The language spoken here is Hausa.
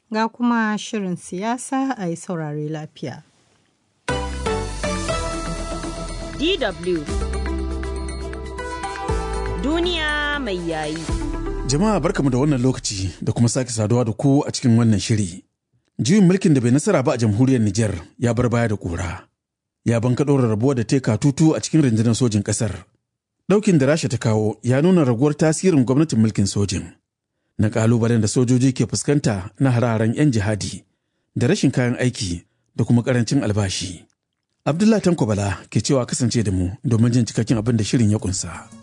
ga kuma shirin siyasa a yi saurare lafiya. DW Duniya mai yayi. Jama'a barkamu da wannan lokaci da kuma sake saduwa da ku a cikin wannan shiri. Juyin mulkin da bai nasara ba a jamhuriyar Nijar ya bar baya da ƙura. Ya banka ɗora rabuwa da teka tutu a cikin rundunar sojin ƙasar. Ɗaukin da Rasha ta kawo ya nuna raguwar tasirin gwamnatin mulkin sojin. Na ƙalubalen da sojoji ke fuskanta na hararen 'yan jihadi da rashin kayan aiki da kuma ƙarancin albashi. Abdullah Tanko Bala ke cewa kasance da mu domin jin cikakken abin da shirin ya kunsa.